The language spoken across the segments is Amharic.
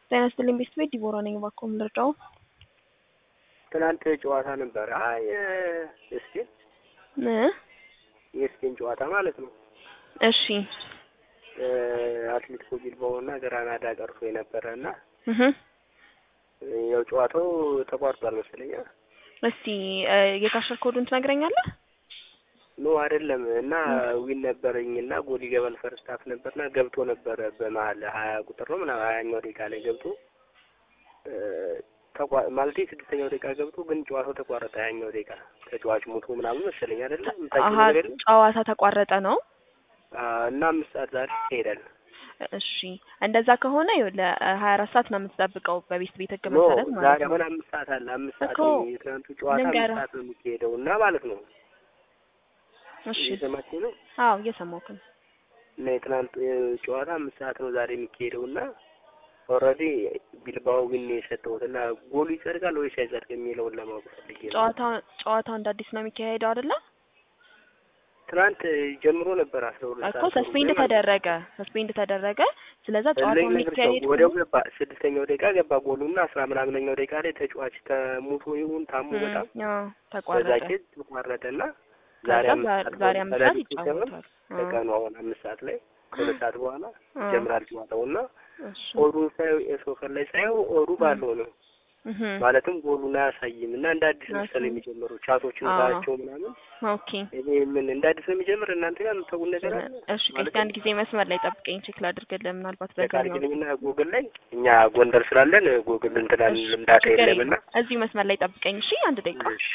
ጤና ይስጥልኝ ቤተሰቤት ዲቦራ ነኝ። እባክዎ ምን ልርዳዎ? ትናንት ጨዋታ ነበረ። አይ የስፔን እ የስፔን ጨዋታ ማለት ነው። እሺ አትሌቲኮ ቢልባኦ እና ግራናዳ ቀርቶ የነበረ እና እህ ያው ጨዋታው ተቋርጧል መሰለኝ። እስቲ የካሸር ኮዱን ትነግረኛለህ? ኖ አይደለም። እና ዊን ነበረኝ እና ጎል ይገባል ፈርስት ሀፍ ነበርና ገብቶ ነበረ በመሀል ሀያ ቁጥር ነው ምናምን ሀያኛው ደቂቃ ላይ ገብቶ ማለት ስድስተኛው ደቂቃ ገብቶ ግን ጨዋታው ተቋረጠ። ሀያኛው ደቂቃ ተጫዋች ሞቶ ምናምን መሰለኝ አይደለም። አሀ ጨዋታ ተቋረጠ ነው እና አምስት ሰዓት ዛሬ ይሄዳል። እሺ እንደዛ ከሆነ ለሀያ አራት ሰዓት ነው የምትጠብቀው በቤት ቤት ህግ ኖ መሰረት ዛሬ ማለት ነው። አሁን አምስት ሰዓት አለ። አምስት ሰዓት እኮ የትናንቱ ጨዋታ አምስት ልንገርህ። ሰዓት ነው የሚካሄደው እና ማለት ነው እሺ እየሰማችኝ ነው አዎ እየሰማሁህ ነው። እና የትናንቱ ጨዋታ አምስት ሰዓት ነው ዛሬ የሚካሄደው እና ኦልሬዲ ቢልባኦ ግን የሰጠሁት እና ጎሉ ይጸድቃል ወይስ አይጸድቅ የሚለውን ለማወቅ ፈልጌ ነው። ጨዋታ ጨዋታው እንደ አዲስ ነው የሚካሄደው አይደለ? ትናንት ጀምሮ ነበር አስራ ሁለት እኮ ሰዓት ሰስፔንድ ተደረገ ሰስፔንድ ተደረገ። ስለዛ ጨዋታው የሚካሄድ ወዲያው ከሆነ- ገባ። ስድስተኛው ደቂቃ ገባ ጎሉ እና አስራ ምናምነኛው ደቂቃ ላይ ተጫዋች ተሙቶ ይሁን ታሞ እም፣ በጣም አዎ በዛ ተቋረጠ። ኬዝ ተቋረጠ እና ከዛ ዛሬ አምስት ዛ- ሰዓት ዛሬ ነው። አምስት ሰዓት ከሌሊቱ ሰበን ይጫወታል። አዎ፣ ከቀኑ አሁን አምስት ሰዓት ላይ ከሁለት ሰዓት በኋላ አዎ። ይጀምራል ጨዋታው እና እሺ ኦሩን ሳየው የሶከር ላይ ሳየው ኦሩ ባለው ነው እህ ማለትም ጎሉን አያሳይም እና እንደ አዲስ መሰለ አያሳይም። የሚጀምሩ ቻቶችን አዎ። ሳያቸው ምናምን ኦኬ እኔ ምን እንደ አዲስ ነው የሚጀምር እናንተ ጋር የምታውቁት ነገር አለ እሺ ማለት ከአንድ ጊዜ መስመር ላይ ጠብቀኝ ቼክ ላድርግልህ ምናልባት በዛኛው ታርግልኝና ጉግል ላይ እኛ ጎንደር ስላለን ጉግል እንትናን እሺ፣ ልምዳታ ችግር የለም እና የለም። እዚሁ መስመር ላይ ጠብቀኝ እሺ አንድ ደቂቃ እሺ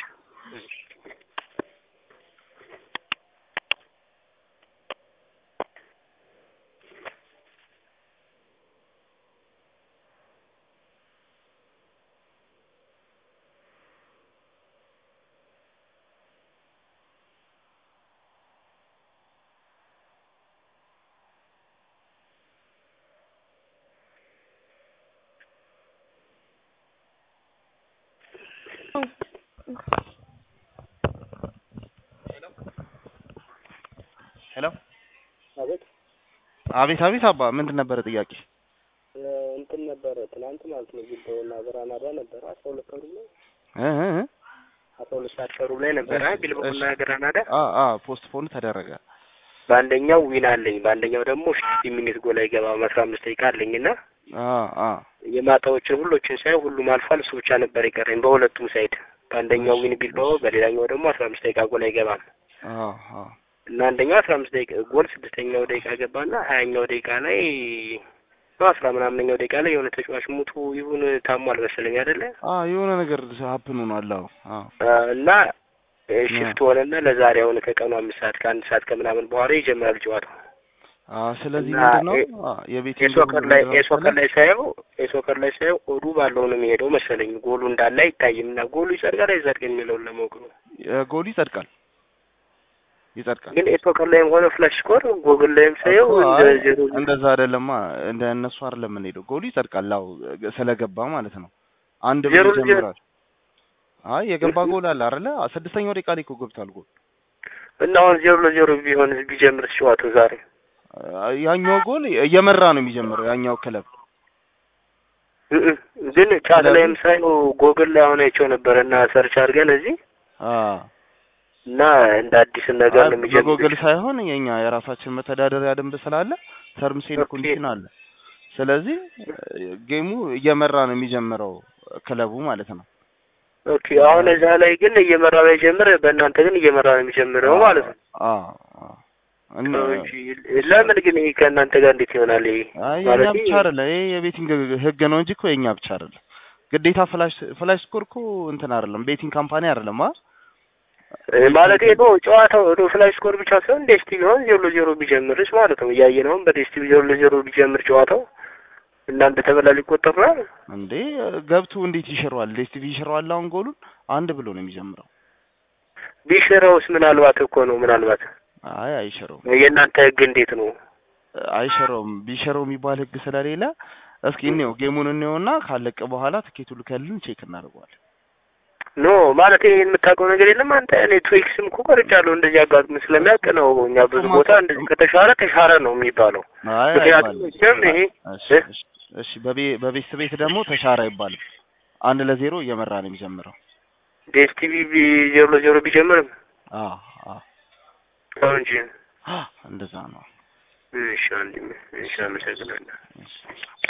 ሄሎ አቤት አቤት አቤት አባ ምንድን ነበረ ጥያቄ? እ እንትን ነበረ ትናንት ማለት ነው ቢልባኦና ግራናዳ ነበረ አስራ ሁለት ከሩብ ላይ እ እ እ? አስራ ሁለት ሰዓት ከሩብ ላይ ነበረ እሺ፣ ቢልባኦና እሺ። ግራናዳ አ አ ፖስት ፖን ተደረገ። በአንደኛው ዊን አለኝ በአንደኛው ደግሞ ፊፍቲ ሚኒት ጎል አይገባም አስራ አምስት ደቂቃ አለኝ እና አ አ የማታዎችን ሁሎችን ሳይ ሁሉም አልፏል። እሱ ብቻ ነበር የቀረኝ በሁለቱም ሳይድ በአንደኛው ዊን ቢልባኦ በሌላኛው ደግሞ አስራ አምስት ደቂቃ ጎል አይገባም አ አ እና አንደኛው አስራ አምስት ደቂቃ ጎል ስድስተኛው ደቂቃ ገባና ሀያኛው ደቂቃ ላይ ነው አስራ ምናምነኛው ደቂቃ ላይ የሆነ ተጫዋች ሙቱ ይሁን ታሟል መሰለኝ አይደለ አ የሆነ ነገር ሀፕን ሆኗል። አዎ አዎ አ እና ሽፍት ሆነና ለዛሬ አሁን ከቀኑ አምስት ሰዓት ከአንድ ሰዓት ከምናምን በኋላ ይጀምራል ጨዋታው። አ ስለዚህ እና ምንድን ነው የ- አ የቤት የሶከር ላይ የሶከር ላይ ሳየው የሶከር ላይ ሳየው ኦዱ ባለው ነው የሚሄደው መሰለኝ ጎሉ እንዳለ አይታይም እና ጎሉ ይጸድቃል አይጸድቅ የሚለውን ለማወቅ ነው። ጎሉ ይጸድቃል ይጸድቃል። ግን የሶከር ላይም ሆነ ፍላሽ ስኮር ጎግል ላይም ሳየው እኮ እንደ አይ፣ ዜሮ እንደዛ አይደለማ እንደ እነሱ አይደለም የምንሄደው። ጎሉ ይጸድቃል። አዎ ስለገባ ማለት ነው። አንድ ዜሮ ብሎ ለዜሮ። ይጀምራል። አይ የገባ ጎል አለ አይደለ? ስድስተኛው ደቂቃ ላይ እኮ ገብቷል ጎል። እና አሁን ዜሮ ለዜሮ ቢሆን ቢጀምር ጨዋታው ዛሬ አ፣ ያኛው ጎል እየመራ ነው የሚጀምረው ያኛው ክለብ እእ ግን ቻት ላይም ሳየው ጎግል ላይ አሁን አይቼው ነበረ እና ሰርች አድርገን እዚህ አ እና እንደ አዲስ ነገር ነው የሚጀምር በጎግል ሳይሆን የኛ የራሳችን መተዳደሪያ ደንብ ስላለ ተርምስ ኤንድ ኦኬ። ኮንዲሽን አለ። ስለዚህ ጌሙ እየመራ ነው የሚጀምረው ክለቡ ማለት ነው። ኦኬ አሁን እዛ ላይ ግን እየመራ ባይጀምር በእናንተ ግን እየመራ ነው የሚጀምረው ማለት ነው። አ አ እና እንጂ ለምን ግን ይሄ ከእናንተ ጋር እንዴት ይሆናል? ይሄ አይ የኛ ማለት ብቻ አይደለ ይሄ የቤቲንግ ህግ ነው እንጂ እኮ የኛ ብቻ አይደለም። ግዴታ ፍላሽ ፍላሽ ስኮር እኮ እንትን አይደለም ቤቲንግ ካምፓኒ አይደለም አ ማለት ነው ጨዋታው ነው ፍላሽ ስኮር ብቻ ሳይሆን ዴስቲቪ አሁን ዜሮ ለዜሮ ቢጀምርስ ማለት ነው እያየን አሁን በዴስቲቪ ዜሮ ለዜሮ ቢጀምር ጨዋታው እናንተ ተበላ ሊቆጠር ነው አይደል? እንዴ ገብቶ እንዴት ይሽረዋል? ዴስቲቪ ይሽረዋል። አሁን ጎሉን አንድ ብሎ ነው የሚጀምረው። ቢሽረውስ ምናልባት እኮ ነው ምናልባት አይ አይሽረውም፣ የእናንተ ህግ እንዴት ነው? አይሽረውም። ቢሽረው የሚባል ህግ ስለሌለ እስኪ እንየው፣ ጌሙን እንየውና ካለቀ በኋላ ትኬቱ ልከልን ቼክ እናደርገዋለን። ኖ ማለት ይሄ የምታውቀው ነገር የለም አንተ። እኔ ትዊክስም እኮ ቀርቻለሁ እንደዚህ አጋጥሞ ስለሚያውቅ ነው። እኛ ብዙ ቦታ እንደዚህ ከተሻረ ተሻረ ነው የሚባለው። አይ ምክንያቱም አይባልም። መቼም ይሄ እሺ፣ እ? እሺ፣ እሺ በቤ- በቤት ቤት ደግሞ ተሻረ አይባልም። አንድ ለዜሮ እየመራ ነው የሚጀምረው። ዴስቲቪ ቢ- ዜሮ ለዜሮ ቢጀምርም አዎ አዎ ነው እንጂ እንደዛ ነው። እሺ ወንድሜ እሺ አመሰግናለሁ። እሺ